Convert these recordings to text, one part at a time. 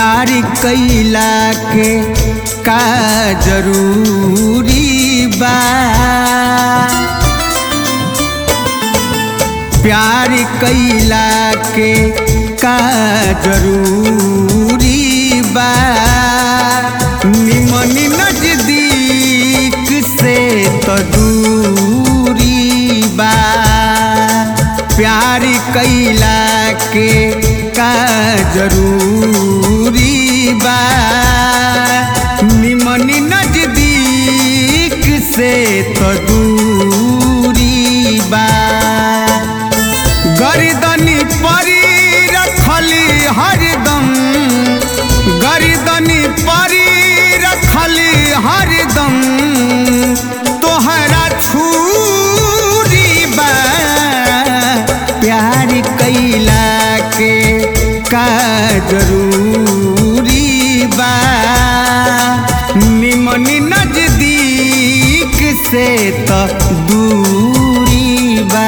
प्यार कैला के का जरूरी बा प्यार कैला के का जरूरी बा निमन नजदीक से तो दूरी बा प्यार कैला के का जरूरी बा निमन नजदीक से तो दूरी बा गर्दनी परी रखली हरदम गर्दनी परी रखली हरदम तोहरा छूरी बा प्यार कैला के का जरूरी बा निमन नजदीक से तो दूरी बा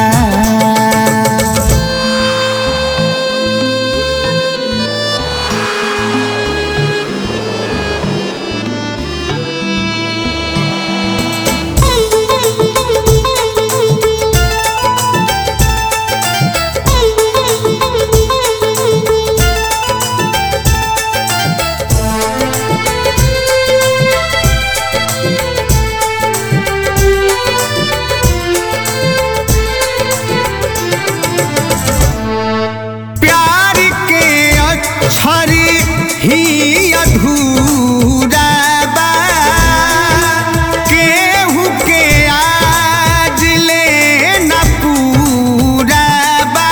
प्यार के अक्षर ही अधूरा बा केहू के आज ले न पूरा बा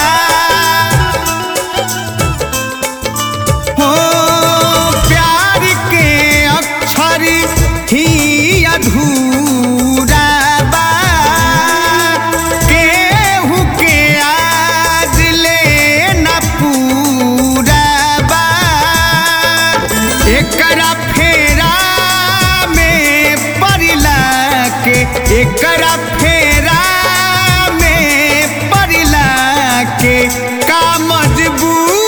हो प्यार के अक्षर ही अधूरा बा केहू के आज ले न पूरा बा एकरा फेरा में पड़ला के एकरा फेरा में पड़ला के का मजबूरी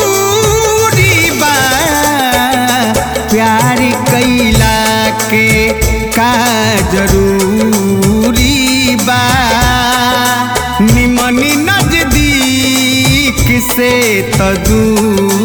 बा प्यार कैला के का जरूरी बा निमन नजदीक से तो दूरी